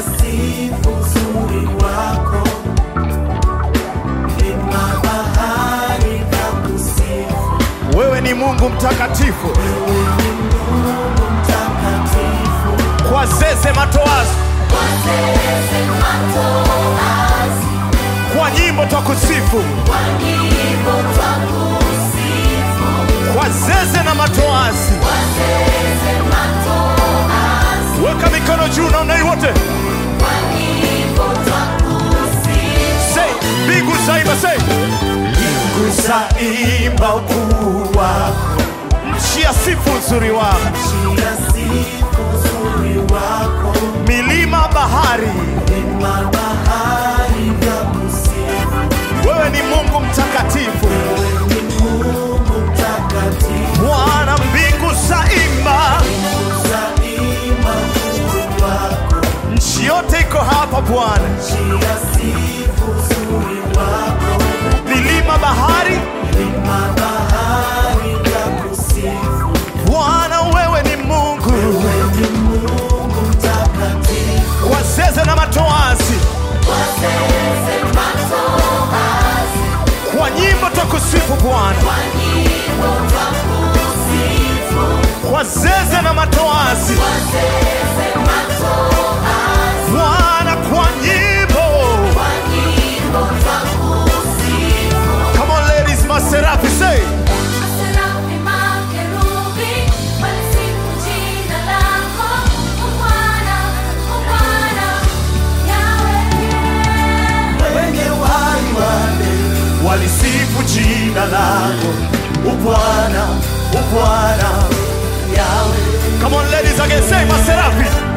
sifu uzuri wako, milima bahari vyakusifu. Wewe ni Mungu mtakatifu, Wewe ni Mungu mtakatifu, kwa zeze matoazi, Wazeze matoazi, kwa nyimbo twakusifu, kwa nyimbo twakusifu. kwa zeze na matoazi. Wazeze matoazi, Weka mikono juu namna hii wote, kwa nyimbo twakusifu. say mbingu zaimba, say mbingu zaimba ukuu wako, nchi ya sifu uzuri wako, nchi ya sifu uzuri wako, milima bahari. milima bahari vyakusifu. Wewe ni Mungu mtakatifu, Wewe ni Mungu mtakatifu, Bwana. Mbingu zaimba, mbingu zaimba ukuu wako, nchi yote iko hapa Bwana, nchi ya sifu uzuri wako, milima bahari. milima bahari vyakusifu. Bwana, wewe ni Mungu Wewe ni Mungu mtakatifu, kwa zeze na matoazi, Wazeze matoazi, kwa nyimbo twakusifu Bwana, kwa nyimbo twakusifu. kwa zeze na matoazi, Wazeze matoazi, Bwana, kwa nyimbo. kwa nyimbo twakusifu. Come on ladies, maserafi say Maserafi, makerubi, walisifu jina lako. O Bwana, o Bwana, Yahweh. wenye uhai wale walisifu jina lako, ubwana, ubwana, Yawe. Come on ladies again, say maserafi